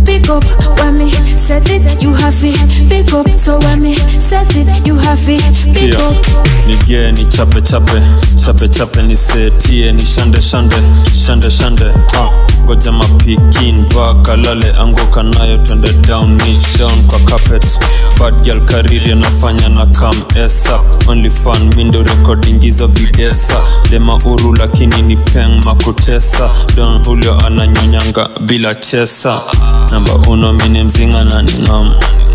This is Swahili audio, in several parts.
Pick up when me set it, you have it. Pick up so when me set it, you have it. Pick Tia. up. nigie ni chape chape chape chape nisetie ni shande shande shande shande ah. ngoja mapikin vakalale anguka nayo twende down niche down kwa carpet bad girl kariri anafanya na kam esa only fan mindo recording hizo videsa dema uru lakini ni peng makutesa don hulio ananyonyanga bila chesa namba uno mini mzinga na ningam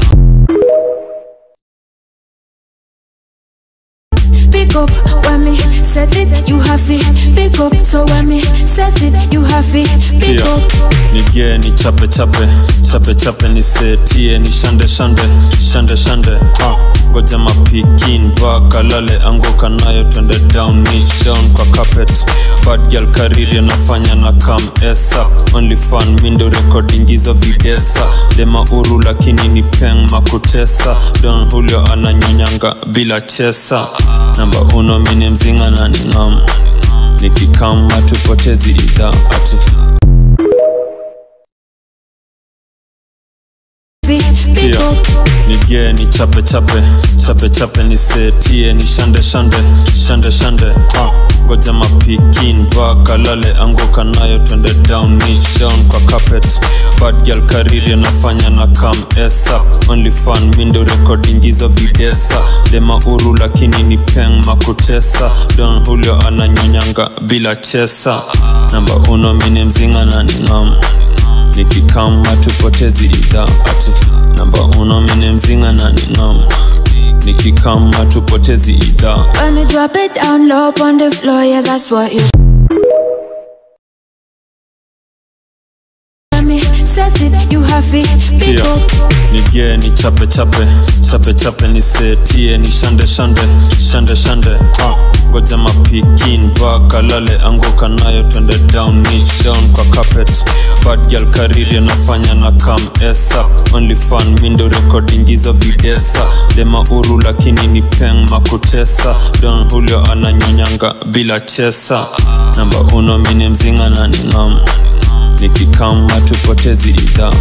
Pick up when me set it, you have it. Pick up so when me set it, you have it. Pick Tia. up. nigie ni chape chape chape chape nisetie ni shande shande shande shande ah. ngoja mapikin vakalale anguka nayo twende down niche down kwa carpet bad girl kariri anafanya na kam esa only fan mindo recording hizo videsa dema uru lakini ni peng makutesa don hulio ananyonyanga bila chesa namba uno mini mzinga na ningam nikikama tupotezi idhaa ati Pick Tia. up. nigie ni chape chape chape chape nisetie ni shande shande shande shande ah. ngoja mapikin vakalale anguka nayo twende down niche down kwa carpet bad girl kariri anafanya na kam esa only fan mindo recording hizo videsa dema uru lakini ni peng makutesa don hulio ananyonyanga bila chesa namba uno mini mzinga na ningam nikikama tupotezi idhaa ati namba uno mini mzinga na ningam nikikama tupotezi idhaa When me drop it down low on the floor, yeah, that's what you. When me set it, you have it. Pick Tia. up. nigie ni chape chape chape chape nisetie ni shande shande shande shande ah. ngoja mapikin vakalale anguka nayo twende down niche down kwa carpet bad girl kariri anafanya na kam esa only fan mindo recording hizo videsa dema uru lakini ni peng makutesa don hulio ananyonyanga bila chesa namba uno mini mzinga na ningam nikikama tupotezi idhaa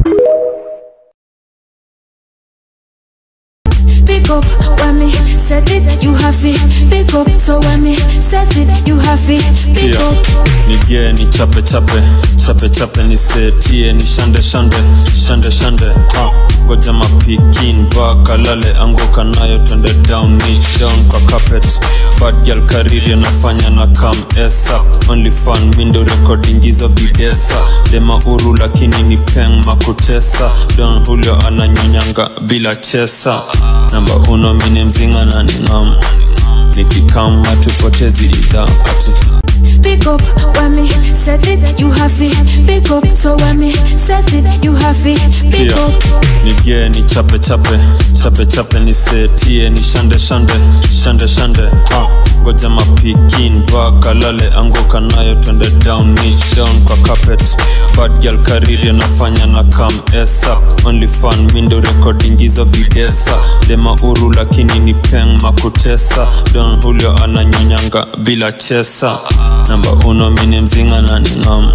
Pick up when me set it, you have it. Pick up so when me set it, you have it. Pick Tia. up. nigie ni chape chape chape chape nisetie ni shande shande shande shande ah. ngoja mapikin vakalale anguka nayo twende down niche down kwa carpet bad girl kariri anafanya na kam esa only fan mindo recording hizo videsa dema uru lakini ni peng makutesa don hulio ananyonyanga bila chesa namba uno mini mzinga na ningam nikikama tupotezi idhaa ati Pick up when me set it, you have it. Pick up so when me set it, you have it. Pick Tia. up. nigie ni chape chape chape chape nisetie ni shande shande shande shande ah. ngoja mapikin vakalale anguka nayo twende down niche down kwa carpet bad girl kariri anafanya na kam esa only fan mindo recording hizo videsa dema uru lakini ni peng makutesa don hulio ananyonyanga bila chesa namba uno mini mzinga na ningam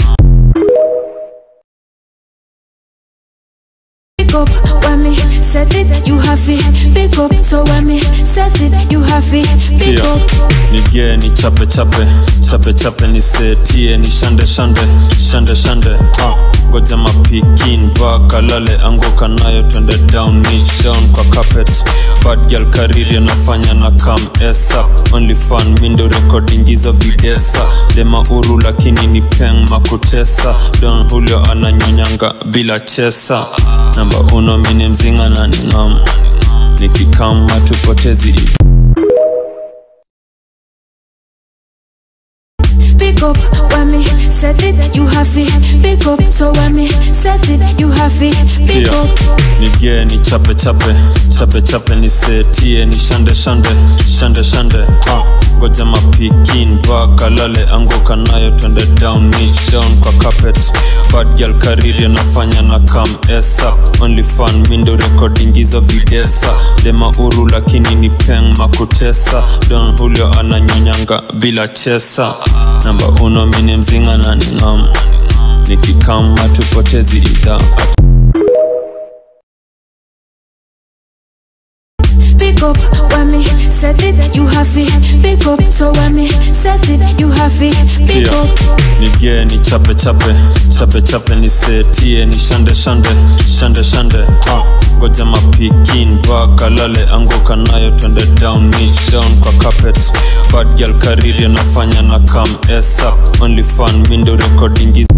Pick up when me set it, you have it. Pick up so when me set it, you have it. Pick Tia. up. nigie ni chape chape chape chape nisetie ni shande shande shande shande ah. ngoja mapikin vakalale anguka nayo twende down niche down kwa carpet bad girl kariri anafanya na kam esa only fan mindo recording hizo videsa dema uru lakini ni peng makutesa don hulio ananyonyanga bila chesa namba uno mini mzinga na ningam nikikama tupotezi idhaa Pick up when me set it, you have it. Pick up so when me set it, you have it. Pick Tia. up. nigie ni chape chape chape chape nisetie ni shande shande shande shande ah. ngoja mapikin vakalale anguka nayo twende down niche down kwa carpet bad girl kariri anafanya na kam esa only fan mindo recording hizo videsa dema uru lakini ni peng makutesa don hulio ananyonyanga bila chesa namba uno mini mzinga na ningam nikikama tupotezi idhaa Pick up when me set it, you have it. Pick up, so when me set it, you have it. Pick Tia, up. nige ni chape chape chape chape nisetie ni shande shande shande shande ah. ngoja mapikin vakalale anguka nayo twende down niche down kwa carpet bad girl kariri anafanya na kam esa only fun mindo recording is